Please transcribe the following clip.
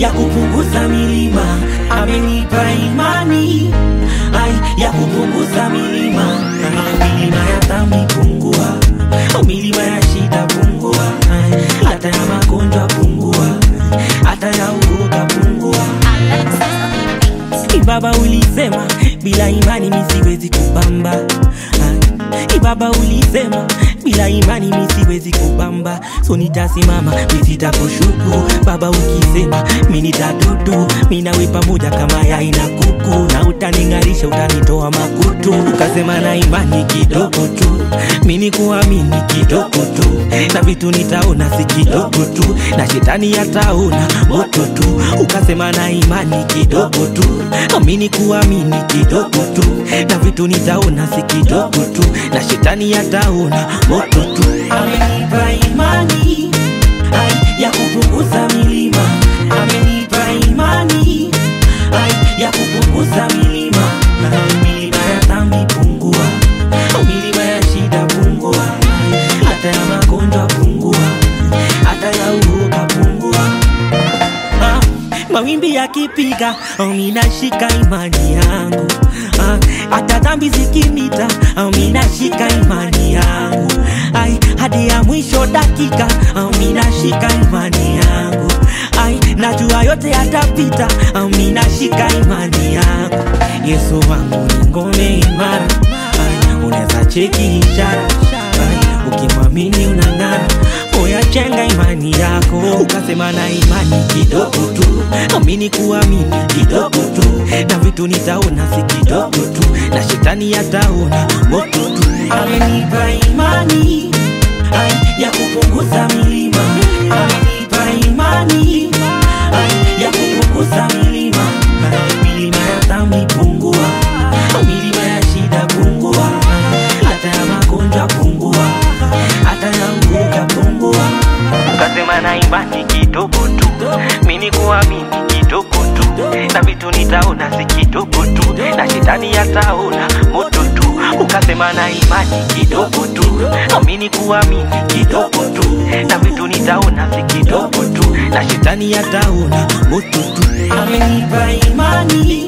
ya kupunguza milima, amenipa imani ai ya kupunguza milima, milima ya dhambi pungua, milima ya shida pungua, ai, hata ya magonjwa pungua, hata ya uoga pungua. Ibaba ulisema bila imani mi siwezi kupamba. Ah, Ibaba ulisema bila imani mi siwezi kupamba, so nitasimama mi sitakushuku. Baba ukisema mi nitadudu, mi nawe pamoja kama yai na kuku, na utaning'arisha utanitoa makutu. Ukasema na imani kidogo tu, mi ni kuamini kidogo tu, na vitu nitaona si kidogo tu, na shetani ataona moto tu. Ukasema na imani kidogo tu, amini kuamini kidogo tu, na vitu nitaona si kidogo tu, na shetani ataona moto tu. Amenipa imani ai, ya kupunguza milima, amenipa imani ai, ya kupunguza milima, milima ya dhambi pungua, milima ya shida pungua, hata ya magonjwa pungua, hata ya uoga pungua. Ah, mawimbi yakipiga, oh, minashika imani yangu Ah, hata dhambi zikimita, oh, minashika imani yangu ai, hadi ya mwisho dakika, oh, minashika imani yangu ai, najua yote yatapita, oh, minashika imani yangu. Yesu wangu ni ngome imara, ai, unaweza cheki ishara ai, ukimwamini unang'ara Oya chenga imani yako, ukasema na imani kidogo tu, amini kuamini kidogo tu, na vitu nitaona si kidogo tu, na shetani ataona moto tu. Amenipa imani ai, ya kupunguza milima, amenipa imani ai, ya kupunguza milima, milima ya dhambi pungua, milima ya shida pungua, hata ya magonjwa pungua, hata ya uoga pungua. Ukasema na imani kidogo tu, mini kuamini kidogo tu, na vitu nitaona si kidogo tu, na shetani ataona moto tu. Ukasema na imani kidogo tu, amini kuamini kidogo tu, na vitu nitaona si kidogo tu, na shetani ataona moto tu. Amenipa imani